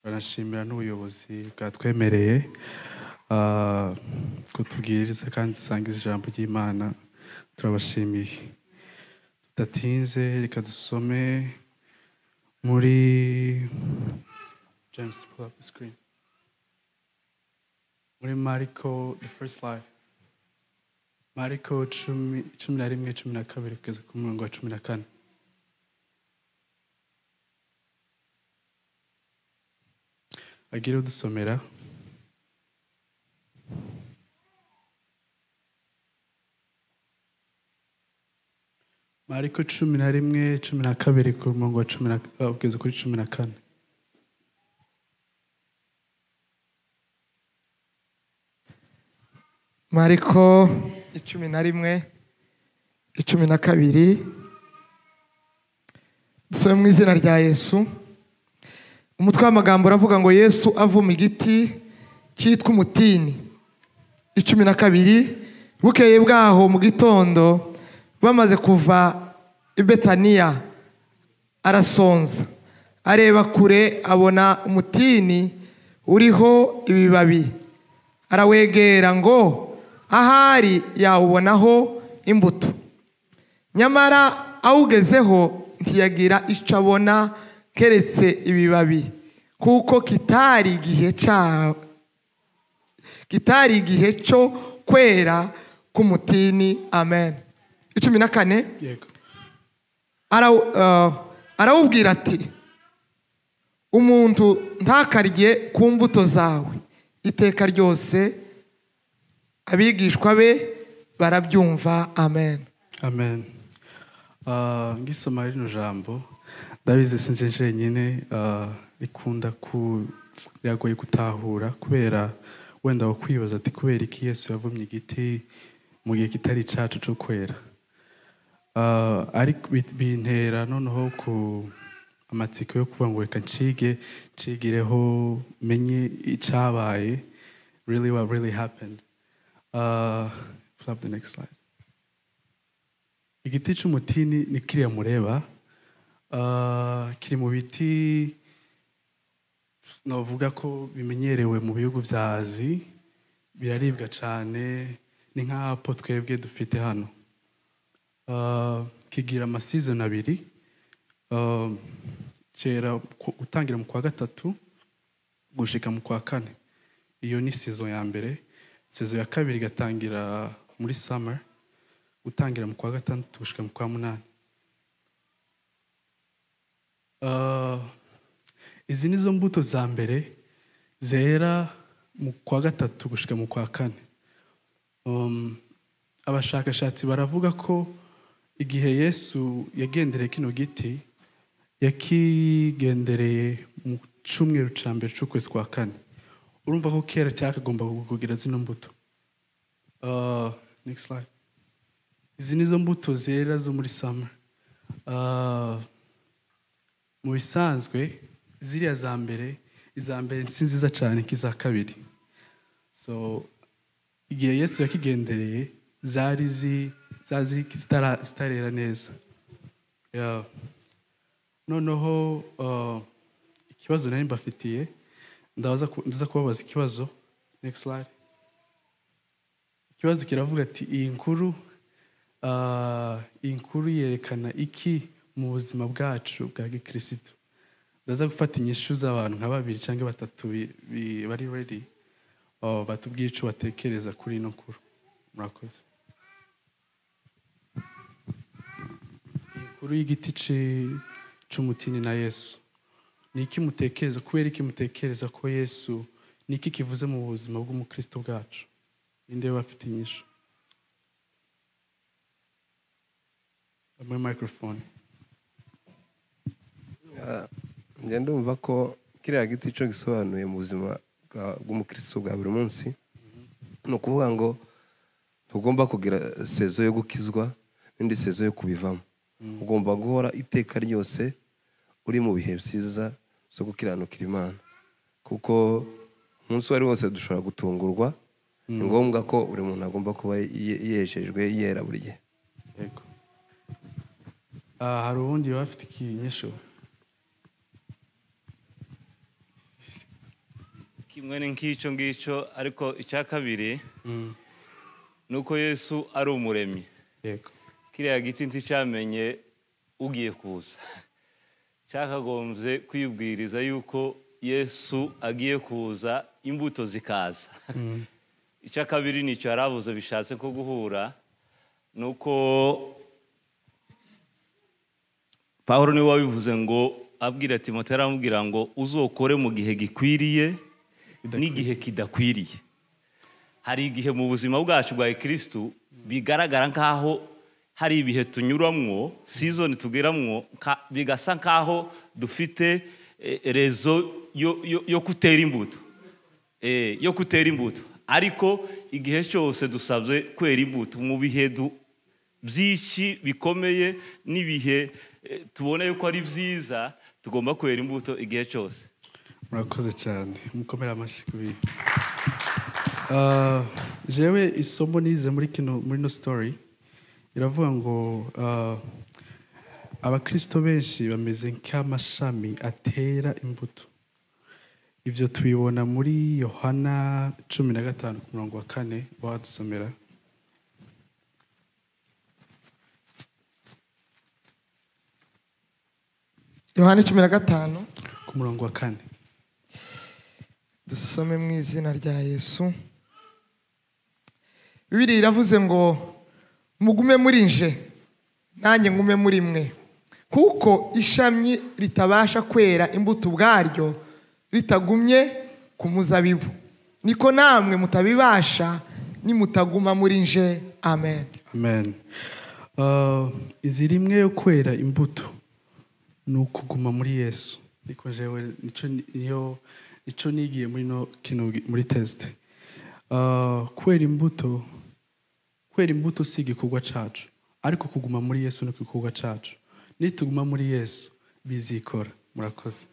baranashimira n'ubuyobozi bwatwemereye ah, kutubwiriza kandi dusangiza ijambo ry'imana turabashimiye tudatinze reka dusome muri james pull up the screen muri mariko the first line mariko cumi cumi na rimwe cumi na kabiri kugeza ku murongo wa cumi na kane agire udusomera mariko cumi na rimwe cumi na kabiri ku murongo wa cumi na ah, kugeza kuri cumi na kane mariko icumi na rimwe icumi na kabiri dusome mu izina rya yesu umutwe w'amagambo uravuga ngo yesu avuma igiti cyitwa umutini icumi na kabiri bukeye bwaho mu gitondo bamaze kuva i betaniya arasonza areba kure abona umutini uriho ibibabi arawegera ngo ahari yawubonaho imbuto nyamara awugezeho ntiyagira icyo abona keretse ibibabi kuko kitari igihe cya kitari igihe cyo kwera k'umutini amen icumi na kane yego arawu- ah, arawubwira ati umuntu ntakarye ku mbuto zawe iteka ryose abigishwa be barabyumva amen amen Ah, ngisoma rino jambo ndabizi sinje jenyine ah, rikunda ku riragoye gutahura kubera wenda wakwibaza ati kubera iki yesu yavumye igiti mu gihe kitari icacu cyo kwera Ah, ariko bi- bintera noneho ku amatsiko yo kuvuga ngo reka ncige ncigireho menye icabaye really what really happened uh, flip the next slide igiti cy'umutini ni kiriya mureba Ah, kiri mu biti navuga ko bimenyerewe mu bihugu bya azi biraribwa cyane ni nk'apo twebwe dufite hano Ah, kigira amasizoni abiri Ah, cyera ku- gutangira mu kwa gatatu gushika mu kwa kane iyo ni season ya mbere season ya kabiri igatangira muri summer gutangira mu kwa gatandatu gushika mu kwa munani Ah, izi ni zo mbuto za mbere zera mu kwa gatatu gushika mu kwa kane Um, abashakashatsi baravuga ko igihe yesu yagendereye kino giti yakigendereye mu cyumweru cya mbere cy'ukwezi kwa kane urumva ko kera cyakagomba kugira zino mbuto Uh, next slide. izi ni zo mbuto zera zo muri summer Uh, mu bisanzwe ziriya za mbere iza mbere si nziza cyane nk'iza kabiri so igihe yesu yakigendereye zari zi zazi zitara- zitarera neza Yeah. noneho uh, ikibazo nari mbafitiye ndabaza ku- ndaza kubabaza ikibazo next slide ikibazo kiravuga ati iyi nkuru ah, iyi nkuru yerekana iki mu buzima bwacu bwa gikirisitu ndaza gufata inyishu z'abantu nka babiri cyangwa batatu bi- bi- bari redi batubwire icyo batekereza kuri ino nkuru murakoze iyi nkuru y'igiti ci- c'umutini na yesu ni iki mutekereza kubera iki mutekereza ko yesu ni iki kivuze mu buzima bw'umukristo bwacu ninde bafite inyishu muri microphone njya ndumva ko kiriya giti cyo gisobanuye mu buzima bwa- bw'umukristo bwa buri munsi ni ukuvuga ngo ntugomba kugira sezo yo gukizwa n'indi sezo yo kubivamo ugomba guhora iteka ryose uri mu bihe byiza byo gukiranukira imana kuko umunsi uwo ari wose dushobora gutungurwa ni ngombwa ko buri muntu agomba kuba ye- yejejwe yera buri gihe yego Ah, hari ubundi bafite ikinyishu kimwe ni nk'icyo ngicyo ariko icya kabiri ni uko yesu ari umuremyi yego kiriya giti nticyamenye ugiye kuza cyakagombye kwibwiriza yuko yesu agiye kuza imbuto zikaza icya kabiri nicyo yari avuze bishatse ko guhura ni uko paul niwe wabivuze ngo abwira ati moto aramubwira ngo uzokore mu gihe gikwiriye n'igihe kidakwiriye hari igihe mu buzima bwacu bwa kirisitu bigaragara nk'aho hari ibihe tunyuramwo sizoni tugeramwo nka- bigasa nk'aho dufite eh, rezo yo- yo- yo gutera imbuto Eh, yo gutera imbuto ariko igihe cyose dusabye kwera imbuto mu bihe du- byinshi bikomeye n'ibihe eh, tubona yuko ari byiza tugomba kwera imbuto igihe cyose murakoze cyane mukomere amashyi ku bintu Ah, jewe isomo nize muri kino muri no story iravuga ngo ah, abakristo benshi bameze nk'amashami atera imbuto ibyo tubibona muri yohana cumi na gatanu ku murongo wa kane wadusomera yohani cumi na gatanu ku murongo wa kane dusome mu izina rya yesu bibiri iravuze ngo mugume muri nje nanjye ngume muri mwe kuko ishami ritabasha kwera imbuto ubwaryo ritagumye ku muzabibu niko namwe mutabibasha nimutaguma muri nje amen amen Ah, inzira imwe yo kwera imbuto ni ukuguma muri yesu ariko jewe nicyo ni- niyo nicyo nigiye muri no kino muri test Ah, kwera imbuto kwera imbuto si igikorwa cyacu ariko kuguma muri yesu ni igikorwa cyacu nituguma muri yesu bizikora murakoze